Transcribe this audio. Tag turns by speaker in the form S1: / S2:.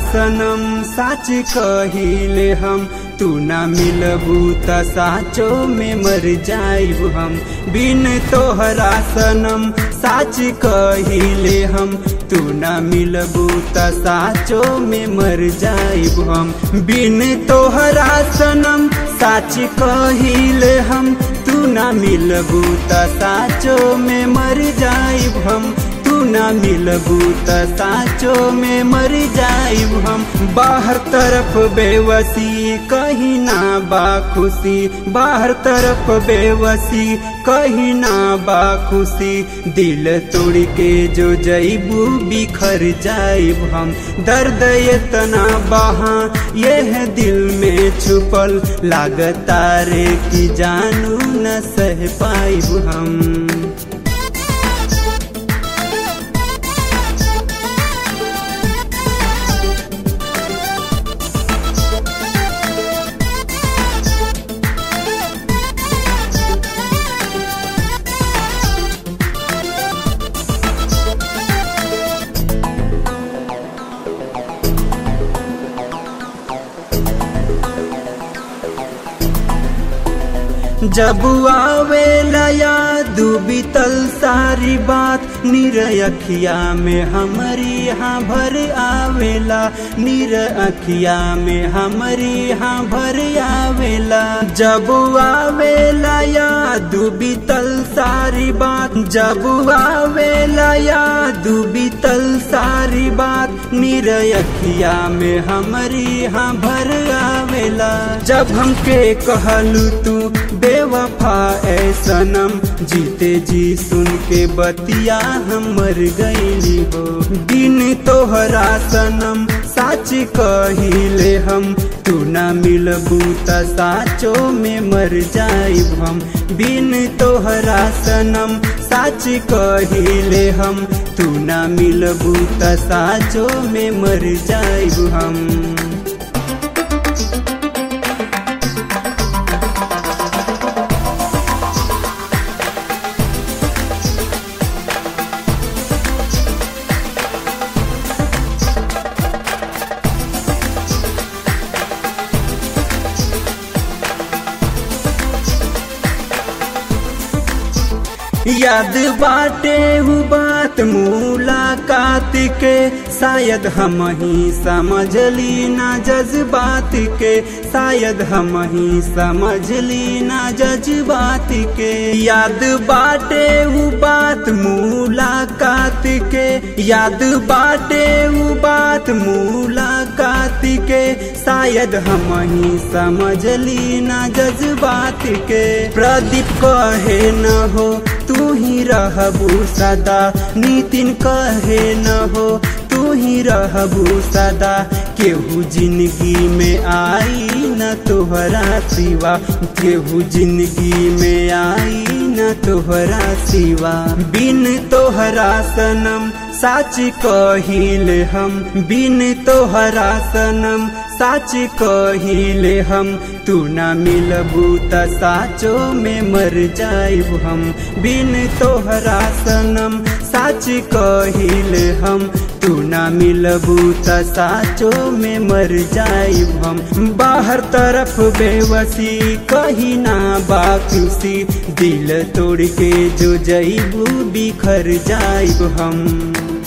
S1: सनम साच कहिले हम तू ना मिलबू त साचो में मर जाइब हम बिन तोहरा सनम साच कहिले हम तू ना मिलबू त साचो में मर जाइब हम बिन तोहरा सनम साच कहिले हम तू ना मिलबू त साचो में मर जाइब हम तू ना मिलबू त साचो में मर जाइब हम बाहर तरफ बेवसी कहीं ना बा खुशी बाहर तरफ बेवसी कहीं ना बा खुशी दिल तोड़ के जो जईबू बिखर जाइब हम दर्द इतना बहा यह दिल में छुपल लागता रे कि जानू न सह पाइब हम जब आवेला याद बीतल सारी बात निर अखिया में हमारी यहाँ भर आवेला निर अखिया में हमारी यहाँ भर आवेला जब आवेला याद बीतल सारी बात जब आवेला याद बीतल सारी बात निर अखिया में हमारी यहाँ भर आवेला जब हमके कहलू तू बेवफा ए सनम जीते जी सुन के बतिया हम मर गईली हो बिन तोहरा सनम साच कहिले हम तू ना मिलबू त साचो में मर जाइब हम बिन तोहरा सनम साच कहिले हम तू ना मिलबू त साचो में मर जाइब हम याद बाटे हु बात मुलाकात के शायद हम ही समझली ना जज्बात के शायद हम ही समझली ना जज्बात के याद बाटे हु बात मुलाकात के याद बाटे हु बात मुलाकात के शायद हम ही समझली ना जज्बात के प्रदीप कहे न हो तू ही रहबू सदा नितिन कहे न हो तू ही रहबू सदा केहू जिंदगी में आई न तोहरा सिवा केहू जिंदगी में आई न तोहरा सिवा बिन तोहरा सनम साच कहिल हम बिन तोहरा सनम साच कहिले हम तू ना मिलबू त साचो में मर जाइब हम बिन तोहरा सनम साच कहिले हम तू ना मिलबू त साचो में मर जाइब हम बाहर तरफ बेवसी कहीं ना बाकुसी दिल तोड़ के जो जईबू बिखर जाइब हम